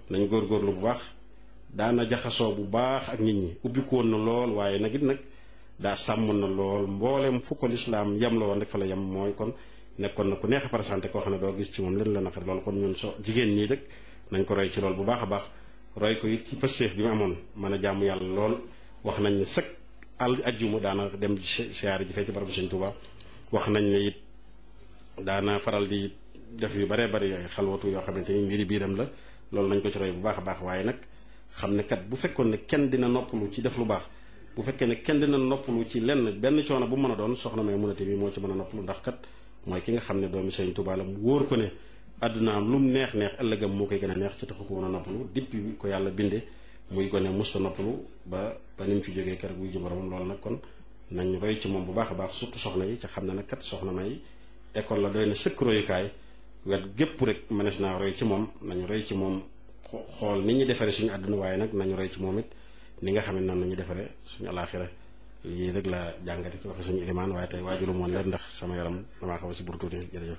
nañ góorgóorlu bu baax daana jaxasoo bu baax ak nit ñi ubbiku woon na lool waaye nag it nag daa sàmm na lool mboolem fu ko lislaam yem la woon rek fa la yem mooy kon nekkoon na ku neex a présenté koo xam ne doo gis ci moom leen la naqari loolu kon ñun so jigéen ñii rek nañ ko roy ci lool bu baax a baax roy ko it ci pësteef bi mu amoon mën a jaamu yàlla lool wax nañ ne sëkk al ajjuma daana dem siyaare ji fee ci barabu Sëñ Tuubaa wax nañ ne it daana faral di def yu baree bari ay xalwatu yoo xamante ni mbiri biiram la loolu nañ ko ci roy bu baax a baax waaye nag xam ne kat bu fekkoon ne kenn dina noppalu ci def lu baax bu fekkee ne kenn dina noppalu ci lenn benn coono bu mën a doon soxna may munate bi moo ci mën a noppalu ndax kat mooy ki nga xam ne doomi Sëñ Tuubaa la mu wóor ko ne àddunaam lu mu neex neex ëllëgam moo koy gën a neex ci taxu ko mën a noppalu depuis ko yàlla binde muy gone musta noppalu ba ba ni mu fi jógee keroog wuy ji boromam loolu nag kon nañ roy ci moom bu baax a baax surtout soxna yi ca xam ne nag kat soxna may école la doy na sëkk royukaay wet gépp rek mënees naa roy ci moom nañu roy ci moom xool ni ñu defaree suñu àdduna waaye nag nañu roy ci moom it ni nga xam ne noonu nañu defaree suñu alaaxira lii rek la jàngate ci waxe suñu ilimaan waaye tey waajulu moon leen ndax sama yaram damaa xaw a si bur tuuti jërëjëf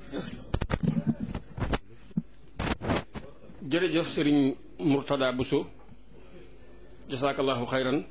jërëjëf sëriñ Murtada Bousso jasaakallahu xayran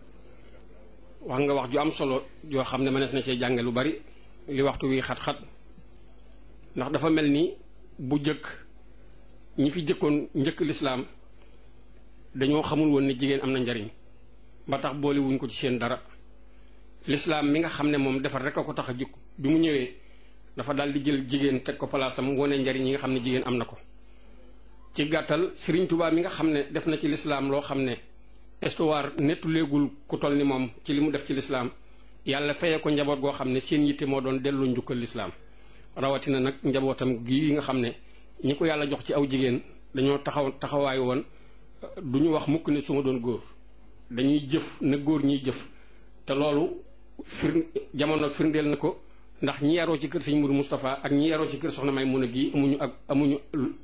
wax nga wax ju am solo joo xam ne mënees na cee jànge lu bari li waxtu wi xat-xat ndax dafa mel ni bu jëkk ñi fi jëkkoon njëkk lislaam dañoo xamul woon ne jigéen am na njariñ ba tax boole wuñ ko ci seen dara lislaam mi nga xam ne moom defar rek a ko tax a jukk bi mu ñëwee dafa daal di jël jigéen teg ko palaasam wone njariñ yi nga xam ne jigéen am na ko ci gàttal Sëriñ Tuubaa mi nga xam ne def na ci lislaam loo xam ne histoire nettu léegul ku toll ni moom ci li mu def ci lislaam yàlla feye ko njaboot goo xam ne seen yitte moo doon delloo njukkal lislaam rawatina nag njabootam gii nga xam ne ñi ko yàlla jox ci aw jigéen dañoo taxaw taxawaay woon du ñu wax mukk ne su ma doon góor dañuy jëf na góor ñiy jëf te loolu fir jamono firndeel na ko ndax ñi yaroo ci kër sëñ Mourou Moustapha ak ñi yaroo ci kër soxna may mun a gii amuñu ak amuñu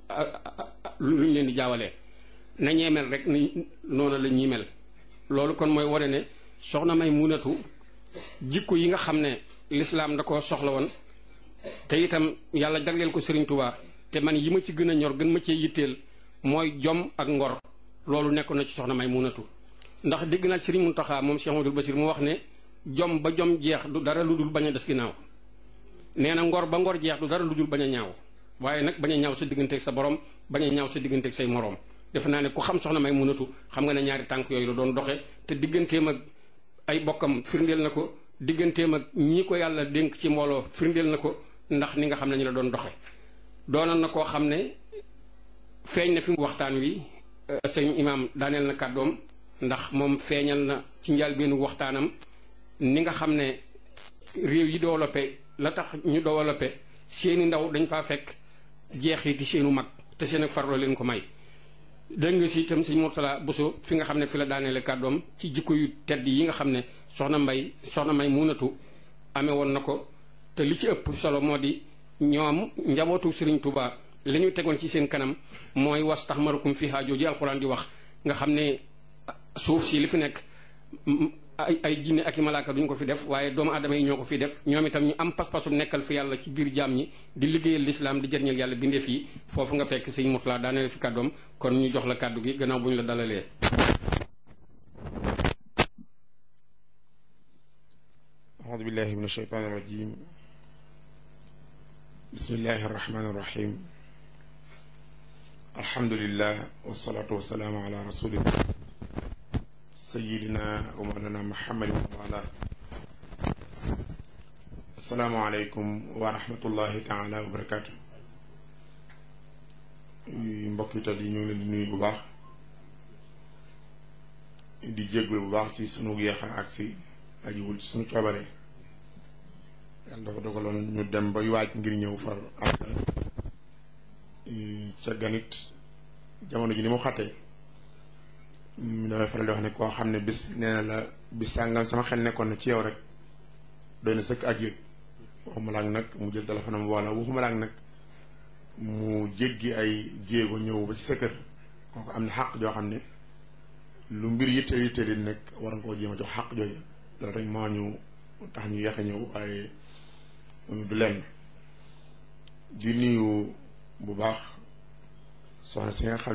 luñ leen di jaawalee na ñee mel rek ni noonu la ñuy mel loolu kon mooy wane ne soxna may munatu jikko yi nga xam ne lislaam da ko soxla woon te itam yàlla jagleel ko Sëriñ Tuubaa te man yi ma ci gën a ñor gën ma cee yitteel mooy jom ak ngor loolu nekk na ci soxna may munatu ndax dégg naa Sëriñ Muntaxa moom Cheikh Amadou Basir mu wax ne jom ba jom jeex du dara lu dul bañ a des ginnaaw nee na ngor ba ngor jeex du dara lu dul bañ a ñaaw waaye nag bañ a ñaaw sa digganteeg sa borom bañ a ñaaw sa digganteeg say moroom defe naa ne ku xam soxna may munatu xam nga ne ñaari tànk yooyu la doon doxe te digganteem ak ay bokkam firndeel na ko digganteem ak ñii ko yàlla dénk ci mbooloo firndeel na ko ndax ni nga xam ne ñu la doon doxe doonoon na koo xam ne feeñ na fi waxtaan wi sëñ imaam daaneel na kàddoom ndax moom feeñal na ci njëlbéenu waxtaanam ni nga xam ne réew yi développé la tax ñu développé seeni ndaw dañ faa fekk jeexiti seenu mag te seen ak farlo leen ko may dégg nga si itam sëñ Mourtala Bousso fi nga xam ne fi la daaneele kàddoom ci jikko yu tedd yi nga xam ne soxna mbay soxna may munatu amee woon na ko te li ci ëpp solo moo di ñoom njabootu Sëriñ Tuubaa li ñu tegoon ci seen kanam mooy was tax marukum fi haajoo ji alxuraan di wax nga xam ne suuf si li fi nekk ay ay jinne ak i malaaka duñ ko fi def waaye doomu aadama yi ñoo ko fi def ñoom itam ñu am pas-pasu nekkal fi yàlla ci biir jaam ñi di liggéeyal lislaam di jëriñal yàlla bindeef yi foofu nga fekk sëñ Mourtala daaneel fi kàddoom kon ñu jox la kàddu gi gannaaw bu ñu la dalalee. أعوذ بالله من الشيطان الرجيم بسم الله الرحمن الرحيم الحمد لله والصلاة والسلام على رسول الله سيدنا ومولانا محمد وعلى السلام عليكم ورحمة الله تعالى وبركاته mbokk yi yi ñu ngi leen di nuyu bu baax di jéggul bu baax ci sunu yeexa agsi ajiwul ci sunu coobare yàlla dafa dogaloon ñu dem ba waaj ngir ñëw far am ca ganit jamono ji ni mu xattee damay faral di wax ne koo xam ne bis nee na la bis sàngam sama xel nekkoon na ci yow rek doy na sëkk ak yëg waxuma laag nag mu jël téléphone am wala waxuma laag nag mu jéggi ay jéego ñëw ba ci sa kër kooku am na xàq joo xam ne lu mbir yitteel yitteel yi nekk war nga koo jéem a jox xàq jooju loolu rek moo ñu tax ñu yeexe ñëw waaye du lenn di nuyu bu baax soxna si nga xam